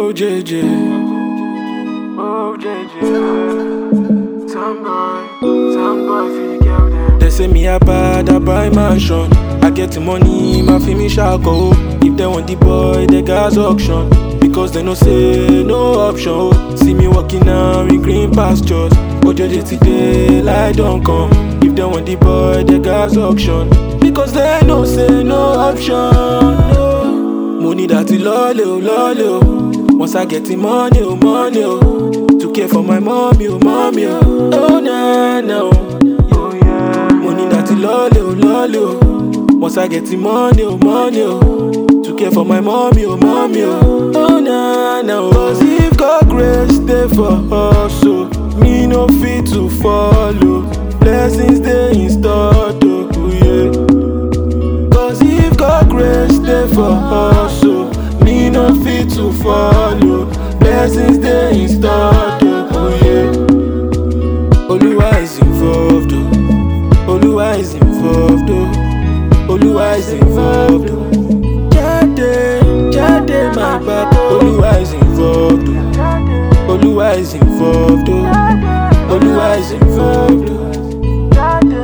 Oh JJ, oh JJ. Some boy, some boy feel girl them. They say me a bad, I buy mansion. I get the money, my feel me shako. If they want the boy, they gas auction. Because they no say no option. oh. See me walking now in green pastures. Oh JJ today, light don't come. If they want the boy, they gas auction. Because they no say no option. oh. Money that lolly, oh, lolly, oh. Once I get the money, oh, money, oh. To care for my mommy, oh, mommy, oh. Oh, nah, nah, oh. Money that lolly, oh, lolly, oh. Once I get the money, oh, money, oh. To care for my mommy, oh, mommy, oh. Oh, nah, nah, oh. Cause if God grace stay for us, so me no fit to follow. Blessings they in store, oh, yeah. Cause if God grace stay for us, so me no fit to follow. Blessings they in store, oh yeah. Oluwa is involved, oh. Oluwa is involved, oh. Oluwa is involved, oh. Jade, Jade, my back, Oluwa is involved, oh. Oluwa is involved, oh. Oluwa is involved, oh.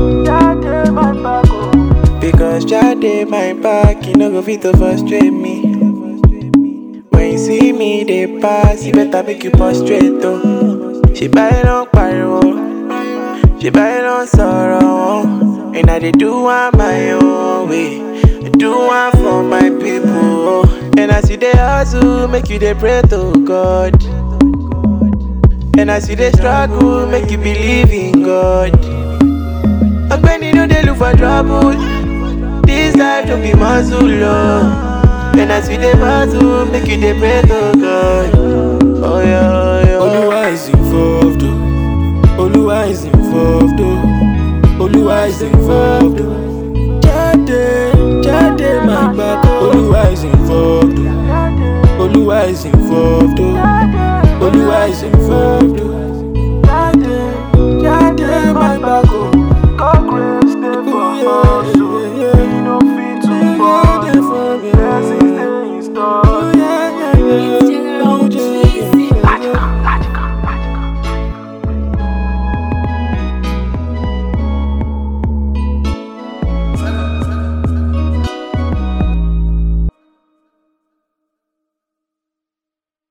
Because Jade my back, you no go fit to frustrate me. When you see me, they pass, you better make you prostrate though. She buy no pariwo, she buy no sorrow. And I dey do one my own way, I do one for my people. And as you dey hustle, make you dey pray to God. And as you dey struggle, make you believe in God. Ọgbẹ́ni no dey look for trouble. This life no be muscle o. And as we dey battle, make you dey pray to God. Oh yeah, oh yeah. Oluwa is involved, oh. Oluwa is involved, oh. Oluwa is involved, oh. Jade, Jade, my back, Oluwa is involved, oh. Oluwa is involved, oh. Oluwa is involved.